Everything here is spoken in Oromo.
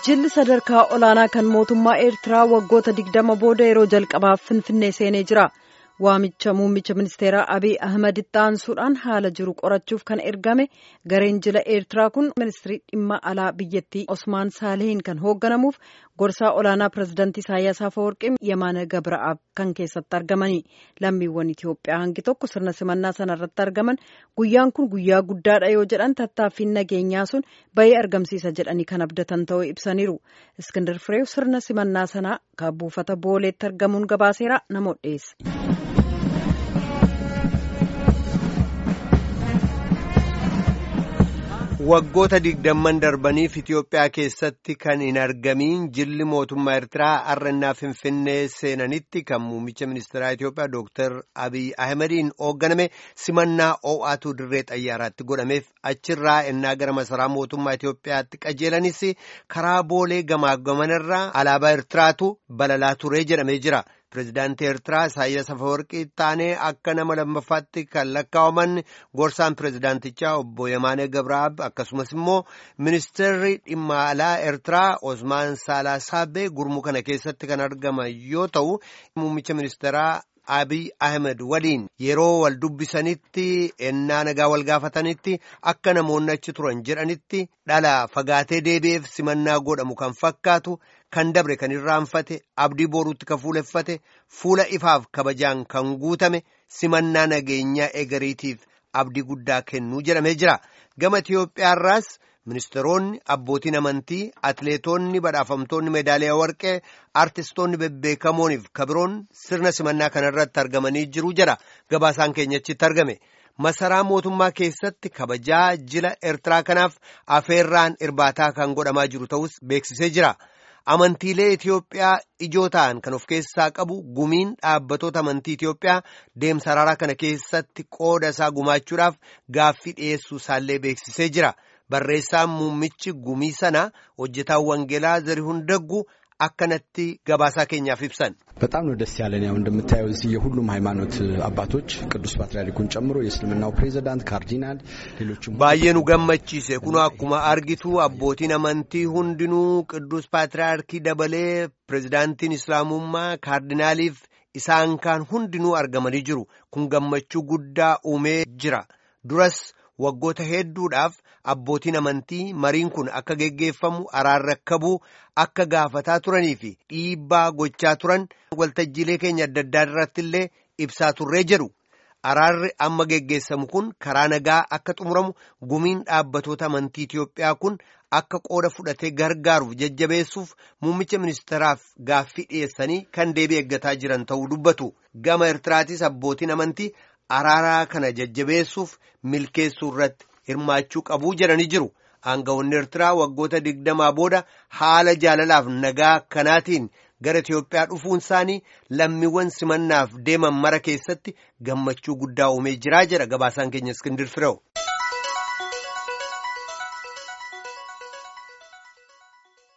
Jilli sadarkaa olaanaa kan mootummaa Eertiraa waggoota digdama booda yeroo jalqabaaf Finfinnee seenee jira. Waamicha muummicha ministeeraa Abiy Ahmed itti aansuudhaan haala jiru qorachuuf kan ergame gareen jila Eertiraa kun ministirii dhimma alaa biyyattii Osmaan Saalehiin kan hoogganamuuf gorsaa olaanaa pirezidaantii Isaayyaas Afeworqii Yemaana Gabra'aab kan keessatti argamani. Lammiiwwan Itoophiyaa hangi tokko sirna simannaa sana irratti argaman guyyaan kun guyyaa guddaadha yoo jedhan tattaaffiin nageenyaa sun bayii argamsiisa jedhanii kan abdatan ta'uu ibsaniiru. Iskindar Fireew sirna simannaa sanaa kan buufata booleetti argamuun gabaaseera namoota dhiyeesse. Waggoota digdamman darbaniif Itoophiyaa keessatti kan hin argamiin jilli mootummaa Eertiraa har'annaa Finfinnee seenanitti kan muummicha ministeeraa Itoophiyaa Dooktar Abiy Ahimadiin hoogganame simannaa oo'aatu dirree xayyaaraatti godhameef achirraa ennaa gara masaraa mootummaa Itoophiyaatti qajeelanis karaa boolee gamaa gamanarraa alaabaa Eertiraatu balalaa turee jedhamee jira. Pireezidaantii Eertiraa Isaayyaas Afeworqii taanee akka nama lammaffaatti kan lakkaa'aman gorsaan pireezidaantichaa obbo Yemaanee Gabraab akkasumas immoo ministeerri dhimma alaa Eertiraa Osmaan Saalaasaabee gurmuu kana keessatti kan argaman yoo ta'u muummicha ministeeraa Abiy Ahmed waliin yeroo wal dubbisanitti ennaa nagaa wal gaafatanitti akka namoonni achi turan jedhanitti dhala fagaatee deebi'eef simannaa godhamu kan fakkaatu kan dabre kan irraanfate abdii boruutti kan fuuleffate fuula ifaaf kabajaan kan guutame simannaa nageenyaa egeriitiif abdii guddaa kennuu jedhamee jira gama Itiyoophiyaarraas. Ministeeronni abbootiin amantii atileetonni badhaafamtoonni meedaaliyaa warqee artistoonni bebbeekamooniif kabiroon sirna simannaa kanarratti argamanii jiru jedha gabaasaan keenyachitti argame masaraa mootummaa keessatti kabajaa jila eertiraa kanaaf afeerraan irbaataa kan godhamaa jiru ta'us beeksisee jira amantiilee Itiyoophiyaa ijoo ta'an kan of keessaa qabu gumiin dhaabbatoota amantii Itiyoophiyaa deemsa araaraa kana keessatti qooda isaa gumaachuudhaaf gaaffii dhiyeessuu isaallee beeksisee jira. barreessaan muummichi gumii sana hojjetaan wangeelaa zarihuun daggu akkanatti gabaasaa keenyaaf ibsan. በጣም ነው ደስ ያለን። ያው እንደምታየው እዚህ የሁሉም ሃይማኖት አባቶች ቅዱስ ፓትርያርኩን ጨምሮ የእስልምናው ፕሬዚዳንት፣ ካርዲናል፣ ሌሎችም baay'ee nu gammachiise kun akkuma argitu abbootiin amantii hundinuu qidduus paatriyaarkii dabalee pirezidaantiin islaamummaa kaardinaaliif isaan kaan hundinuu argamanii jiru kun gammachuu guddaa uumee jira duras. waggoota hedduudhaaf abbootiin amantii mariin kun akka geggeeffamu araarrakkabuu akka gaafataa turanii fi dhiibbaa gochaa turan waltajjiilee keenya adda addaa irratti illee ibsaa turree jedhu araarri amma geggeessamu kun karaa nagaa akka xumuramu gumiin dhaabbatoota amantii Itiyoophiyaa kun akka qooda fudhatee gargaaruuf jajjabeessuuf muummicha ministeeraaf gaaffii dhiyeessanii kan deebii eeggataa jiran ta'uu dubbatu gama Eertiraatis abbootiin amantii. araaraa kana jajjabeessuuf milkeessuu irratti hirmaachuu qabuu jedhanii jiru aangawoonni eertiraa waggoota digdamaa booda haala jaalalaaf nagaa kanaatiin gara Itiyoophiyaa dhufuun isaanii lammiiwwan simannaaf deeman mara keessatti gammachuu guddaa uumee jiraa jedha gabaasaan keenya iskindir fireewu.